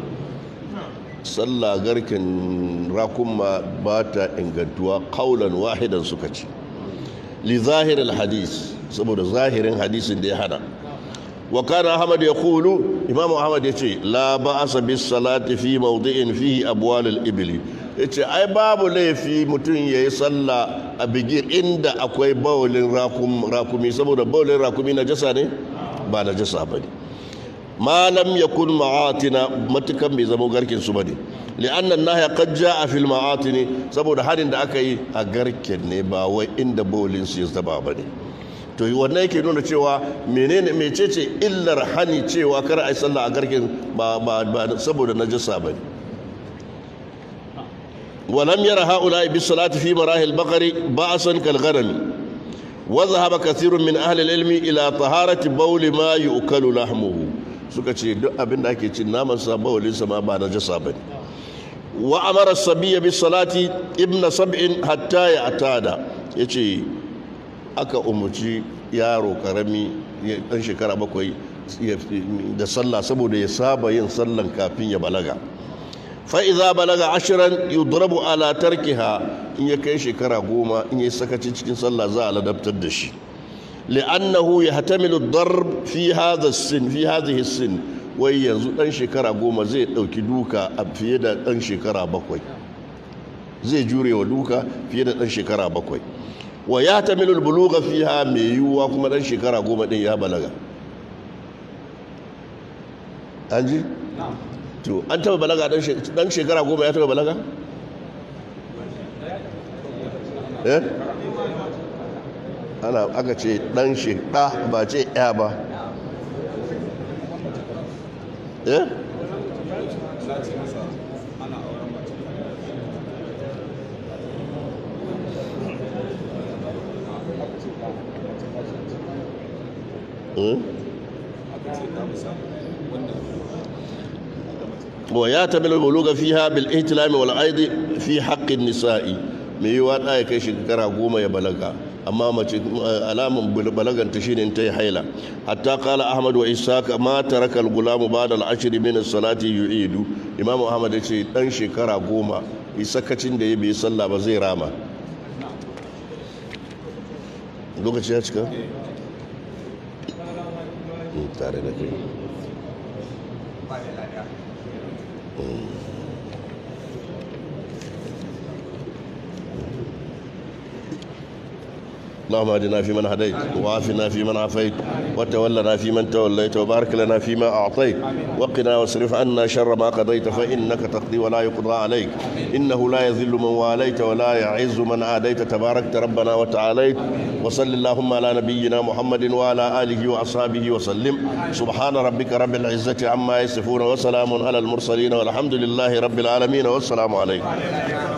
صلى غركن راكم باتا انغدوا قولا واحدا سكتي لظاهر الحديث سبب ظاهر حديث دي هذا وكان أحمد يقول إمام أحمد يقول لا بأس بالصلاة في موضع فيه أبوال الإبل yace ai babu laifi mutum ya yi sallah a bigir inda akwai bawulin rakumi saboda bawulin rakumi na jasa ne ba na jasa ba ne malam ya kun ma'atina matukan bai zama garkin su ba ne li'annan na ya kajja a fil ma'atini saboda harin da aka yi a garken ne ba wai inda bawulin su ya zaba ba ne to wannan yake nuna cewa menene mecece illar hani cewa kar a yi sallah a garken ba saboda na jasa ba ne ولم ير هؤلاء بالصلاة في مراهي البقر بأسا كالغنم وذهب كثير من أهل العلم إلى طهارة بول ما يؤكل لحمه suka ce duk abin da ake cin naman sa bawalin sa ma ba na jasa bane wa amara sabiyya bis salati ibn sab'in hatta ya atada yace aka umuci yaro karami dan shekara bakwai da sallah saboda ya saba yin sallan kafin ya balaga fa'iza balaga ashirin yudrabu ala tarkiha in ya kai shekara goma in ya sakaci cikin sallah za a ladabtar da shi li'annahu ya hatamilu darb fi hadha sin fi hadhihi sin wai yanzu dan shekara goma zai dauki duka a fiye da dan shekara bakwai zai jure wa duka fiye da dan shekara bakwai wa ya hatamilu buluga fiha mai yiwuwa kuma dan shekara goma din ya balaga an ji? to an taba balaga dan shekara goma ya taba balaga? eh? ana aka ce dan shekara ba ce ya ba eh? Hmm? ويعتمد البلوغ فيها بالاهتلام والأيض في حق النساء mai yiwa ɗaya kai shekara goma ya balaga amma mace alamun balagan ta shine ta yi haila hatta kala ahmad wa ishaq ma taraka al-gulam ba'da al-ashr min as-salati yu'idu imam ahmad ya ce dan shekara goma isakacin da ya bai sallah ba zai rama lokaci ya cika tare da kai اللهم اهدنا فيمن هديت وعافنا فيمن عافيت وتولنا فيمن توليت وبارك لنا فيما اعطيت وقنا واصرف عنا شر ما قضيت فانك تقضي ولا يقضى عليك انه لا يذل من واليت ولا يعز من عاديت تباركت ربنا وتعاليت وصل اللهم على نبينا محمد وعلى اله واصحابه وسلم سبحان ربك رب العزه عما يصفون وسلام على المرسلين والحمد لله رب العالمين والسلام عليكم